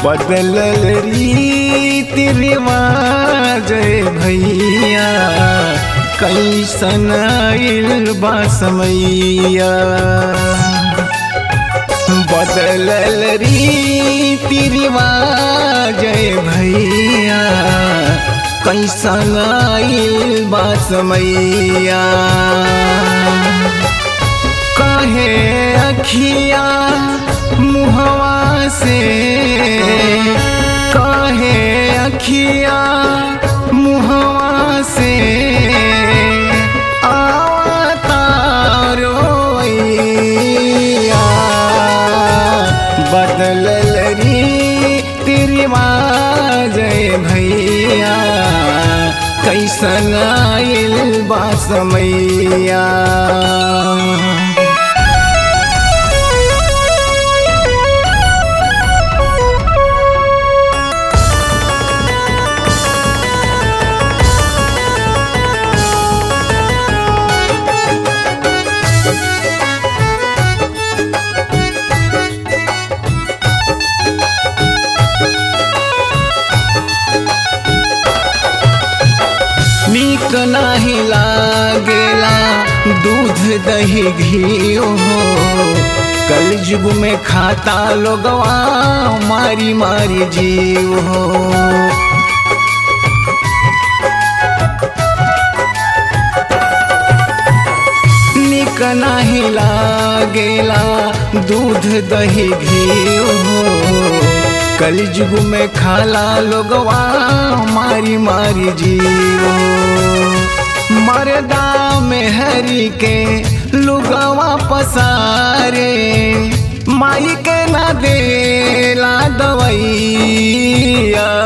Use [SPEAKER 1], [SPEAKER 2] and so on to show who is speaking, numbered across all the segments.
[SPEAKER 1] बदलल रीति रिवाज भैया कैसन आइल बा समैया बदलल रीति रिवाज भैया कैसन आइल बा समैया कहे अखिया मुहवा से कहे अखिया मुहवा से आवतारोइया बदलल री रिवाज भैया कैसन आइल बा समैया नीक नाही लागेला दूध दही घी हो कल युग में खाता लोगवा मारी मारी जीव हो नीक नाही लागेला दूध दही घी हो कल युग में खाला लोगवा मारी मारी जीवो मरदा में हरी के लुगवा पसारे माई के ना देला दवैया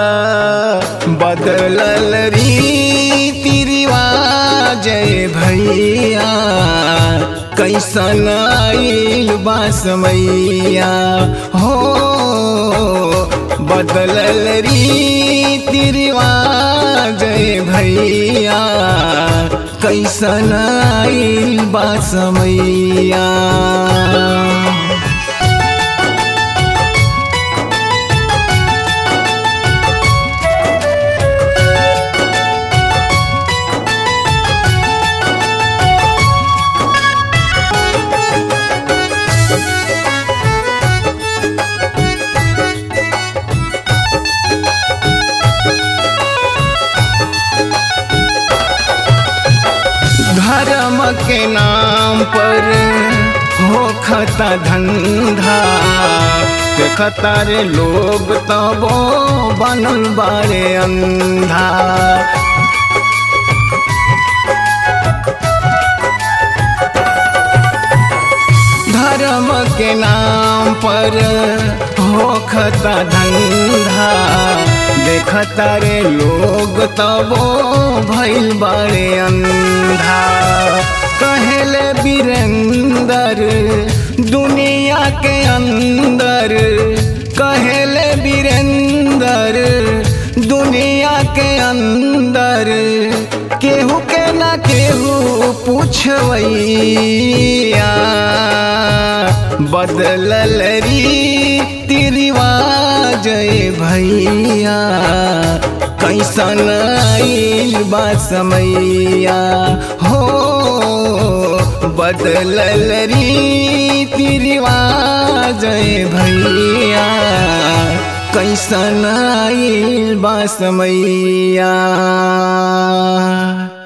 [SPEAKER 1] बदलल रीति रिवाज भैया कैसन आइल बा समैया हो बदलल रीति रिवाज भैया कैसन आइल बा समैया धर्म के नाम पर हो खता धंधा देखता रे लोग तबो बनल बारे अंधा धर्म के नाम पर हो खता धंधा देखता रे लोग तबो भइल बारे अंधा कहले बीरेंदर दुनिया के अंदर कहले बीरेंदर दुनिया के अंदर केहू के ना केहू पूछवैया बदलल रीति रिवाज भैया कैसन आइल बा समैया हो बदलल रीति रिवाज भैया कैसन आइल बा समैया